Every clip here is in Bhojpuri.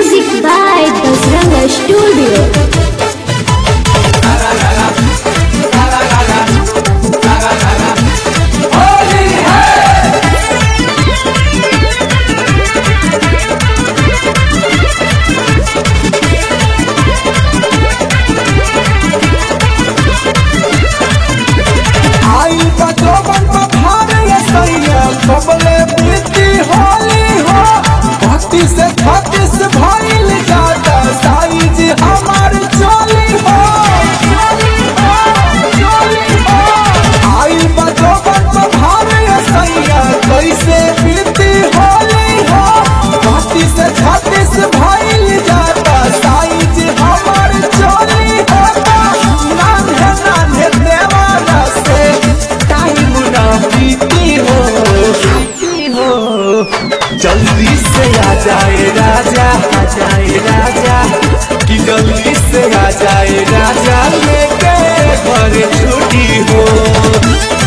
Music by Dasranga Studio. आई का जोबन पर भारे सैया कबले बीती होली हो भक्ति से छत्तीस से भइल जाता साईज हमार चोली हो चोली हो आई का जोबन पर भारे सैया कैसे बीती होली हो भक्ति से छत्तीस भइल जाता साईज हमार चोली हो नान्हे नान्हे देवाला से टाइम ना बीती हो बीती हो जल्दी से आ जाए राजा आ जाए राजा कि जल्दी से आ जाए राजा लेके घर छुट्टी हो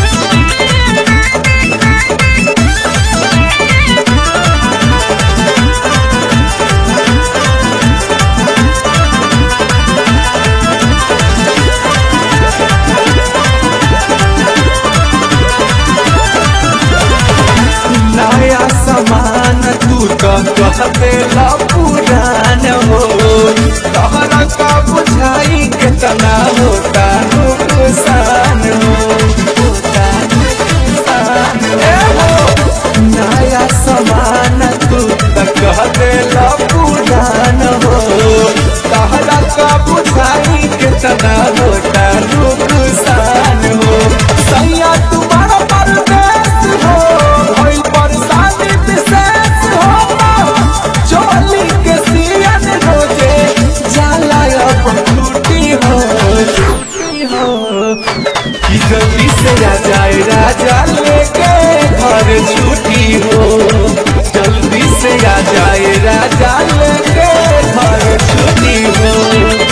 नया सामान तू तो कहते ला पुरान हो तहरा का बुझाई कितना होता नुकसान हो होता नुकसान ए हो नया सामान तू तो कहते ला पुरान हो तहरा का बुझाई कितना होता नुकसान हो सैया तुम्हारा परदेश हो भइल परेशानी विशेष हो चोली के सियन रोजे जाला अब टूटी हो टूटी हो कि जल्दी से आ जाए राजा लेके घर छुट्टी हो जल्दी से आ जाए राजा लेके घर छुट्टी हो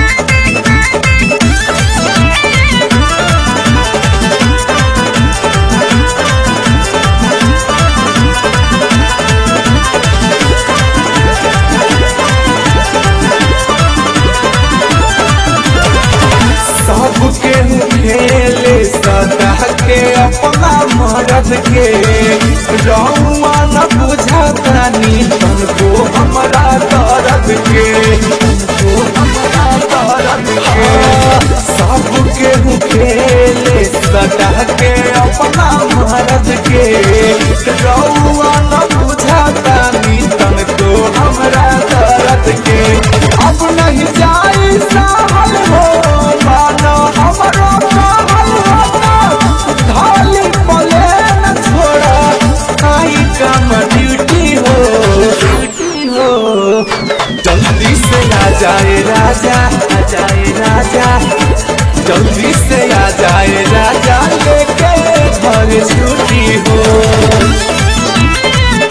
सबके खेले सदा के अपना मरद के रहुआ न बुझातानी तुमको हमारा दर्द के तुमको हमारा दर्द के सबके खेले सदा के अपना मरद के रहुआ न बुझातानी तुमको हमारा दर्द के अब नहीं जाई सहल हो मानो हमरो कहल होता धाली पले न छोड़ा आई काम ड्यूटी हो ड्यूटी हो जल्दी से आ जाए राजा आ जाए राजा जल्दी से आ जाए राजा लेके घर छुट्टी हो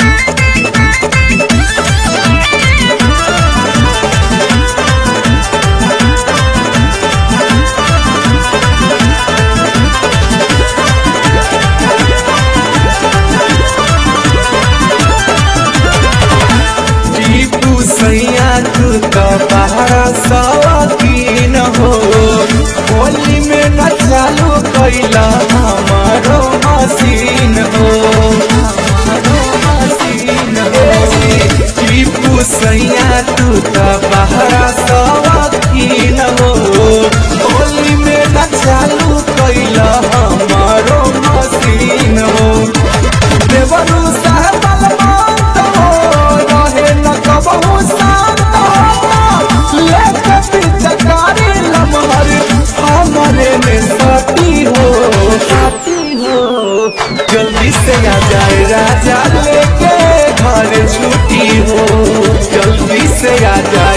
टीपू सैया तू तो बाहर सवाकीन हो होली में न चालू कैला हमारो मशीन हो हमारो मशीन हो टीपू सैया तू तो बाहर सवाकीन हो होली में न चालू कैला हमारो मशीन हो देवरू साहब बलवंत हो रहे न कबहू शांत हो लेके पिचकारी लमहर हमरे में सती हो सती हो जल्दी से आ जाए राजा लेके घर छुट्टी हो जल्दी से आ जाए